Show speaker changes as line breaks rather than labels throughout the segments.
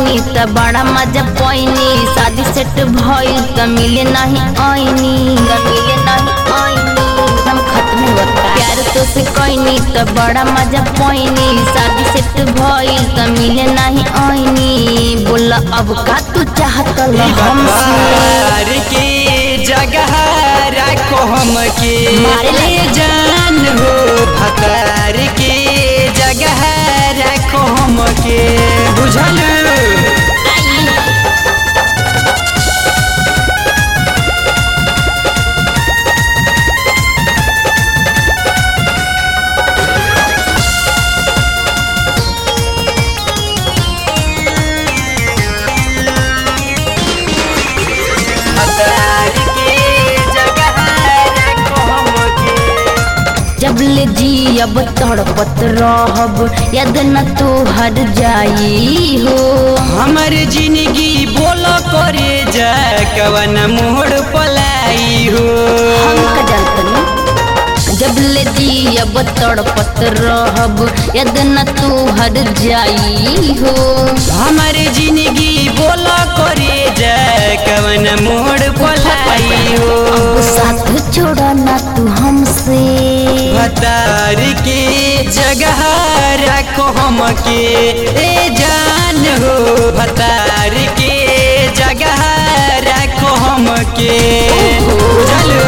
कैनी त बड़ा मजा पैनी शादी सेट भइल त मिले नहीं आईनी त मिले नहीं आईनी हम खत्म होता प्यार तो से कैनी त बड़ा मजा पैनी शादी सेट भइल त मिले नहीं आईनी बोला अब का तू चाहत हमसे
भतार के जगह राखो हम के
मारे ले।
जान हो भतार के जगह राखो हम के बुझल भतार के जगह राखो हम के
जब ले जी अब तड़पत रहब याद न तो हर जाई हो
हमर जिंदगी बोलो करे जा कवन मोड़ पलाई हो
हम का जानतनी जब ले जी अब तड़पत रहब याद न तो हर जाई हो
हमर जिंदगी बोलो करे जा कवन मोड़ पलाई हो
अब साथ छोड़ा ना तू हमसे
भतार के जगह रखो हम के ए जान हो भतार के जगह रखो हम के बुझल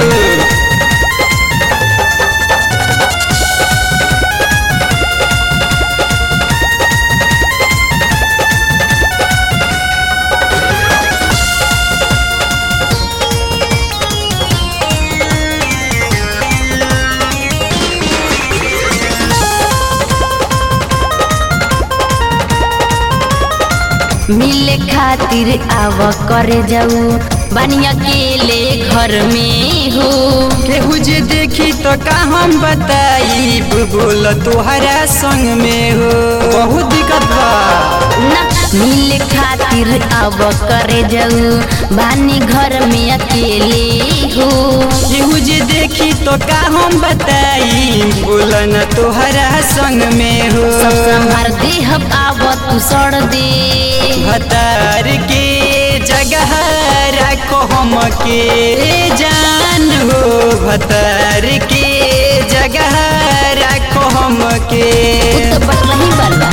मिले खातिर आव करे जाऊ बनिया अकेले घर में हो
केहू जे देखी तो का हम बताई बोल तोहरा संग में हो बहुत दिक्कत बा
ना मिले खातिर अब करे जाऊ बानी घर में अकेले हो
केहू जे देखी तो का हम बताई बोल न तोहरा संग में हो
सब संभार दे हम आव तू सड़ दे
भतार के जगह रखो हम के जान हो भतार के जगह रखो हम के
उ तो बट रही वाला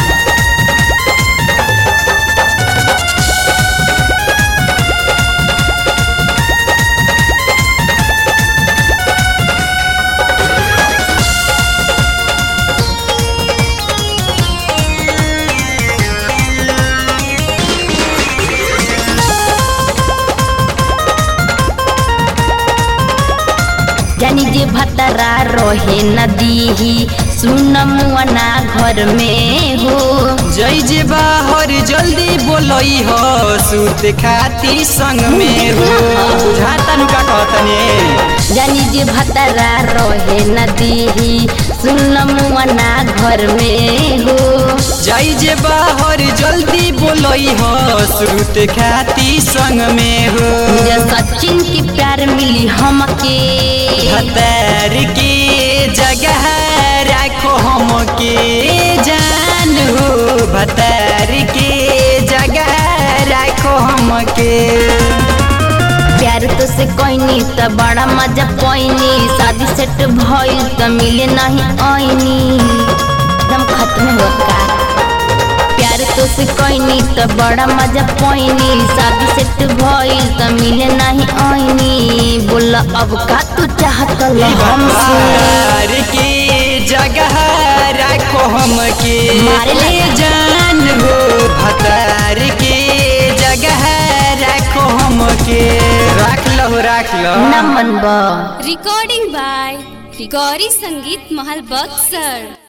जानी जे भतरा रहे नदी सुन मुआना घर में हो
जय जे बाहर जल्दी बोलई हो सूत खाती संग में हो बुझाता नु का कहतने
जानी जे भतरा रहे नदी सुन मुआना घर में हो
जय जे बाहर जल्दी बोलई हो सूत खाती संग में हो
जे सचिन की प्यार मिली हमके
भतार के जगह रखो हम के जान हो भतार के जगह रखो हम के
प्यार तो से कहनी त बड़ा मजा पैनी शादी सेट भइल त मिले नहीं आईनी एकदम खत्म होता प्यार तो से कहनी त बड़ा मजा पैनी शादी सेट भइल त मिले नहीं आईनी बोला अब का तू चाहत हमसे
भतार के जगह रखो हम के
मारे ले।
जान हो भतार के जगह रखो हम के रख लो रख लो
न मनबा
Recording by Rigori Sangeet Mahal Buxar.